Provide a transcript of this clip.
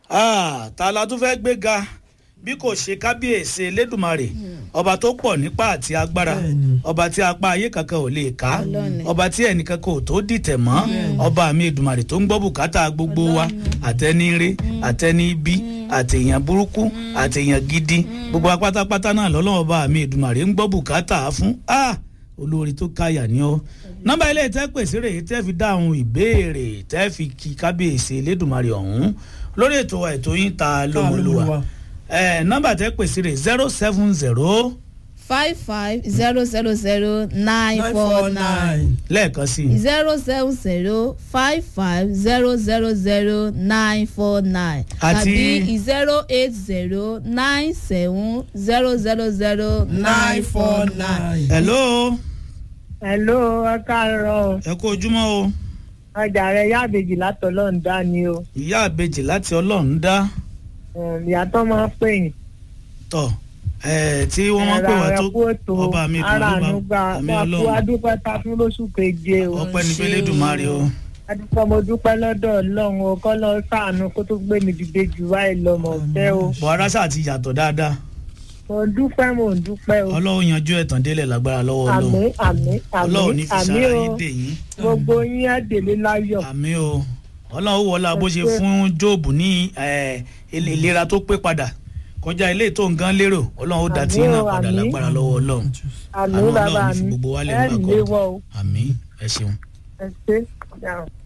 Ah, ta la tún fẹ́ gbéga bí kò ṣe kábíyèsí elédùmarè ọba tó pọ̀ nípa àti agbára Bẹ́ẹ̀ni. ọba tí apá ayé kankan ò lè ká Ọlọ́run. ọba tí ẹnìkan kò tó dìtẹ̀ mọ́ ọba mi èdùmarè tó ń gbọ́ bùkátà gbogbo wa àtẹnire àtẹnibi àtẹ̀yàn burúkú àtẹ̀yàn gidi gbogbo wa pátápátá náà lọ́lọ́wọ́ ọba mi èdùmarè ń gbọ́ bùkátà fún ah olórí tó káyà ni ọ nọ́mbà ilé tẹ́ pèsè rèé tẹ́ fi dáhùn ìbéèrè tẹ́ fi kí kábíyèsí elédùmarè ọ̀hún lórí ètò wa ètò yín ta lómolúwa lómolúwa. ẹ nọ́mbà tẹ́ pèsè rèé zero seven zero five five zero zero zero nine four nine lẹ́ẹ̀kan sí i zero seven zero five five zero zero zero nine four nine Àti- tàbí zero eight zero nine seven zero zero zero nine four nine. hello hello ẹ káàárọ̀ ẹ kú ojúmọ́ o ọjà rẹ yáàbèjì látọlọ́run dá ni o ìyá àbejì láti ọlọ́run dá Um, ìyàtọ̀ máa ń pè yín tọ̀ ẹ tí wọ́n máa ń pè wá tó kú ètò ọba mi ara dùn àánú gba àmì wá kú ọlọ́run adúpẹ́ ta fún lóṣù keje o ọpẹ́ ní fẹ́lẹ́dùmarè o adúpẹ́ mo dúpẹ́ lọ́dọ̀ ọlọ́run o kọ́ lọ sàánú kó tó gbé mi dìde jù báyìí lọ mọ̀ fẹ́ o bọ̀ ara ṣáà ti yàtọ̀ dáadáa mo ń dúpẹ́ mo ń dúpẹ́ o ọlọ́run yanjú ẹ̀tàn délẹ̀ lágbára lọ́wọ́ àmì ọlọ́run àmì ọlọ́run ní àmì fi àmì sára o yín dè yín gbogbo yín á délé láyọ̀ àmì o ọlọ́run wọlá bó ṣe fún jóòbù ní eh, ilé- ìlera tó pé padà kọjá ilé tó ń gan lérò ọlọ́run ó dá tí Àmín náà o, padà àmín. lágbára lọ́wọ́ ọlọ́run àmì àánú bàbá ọlọ́run ní fi mi gbogbo wa lè ẹ gbà lè kọ́ wọ o àmì ẹ ṣeun. ẹ ṣe. Yeah.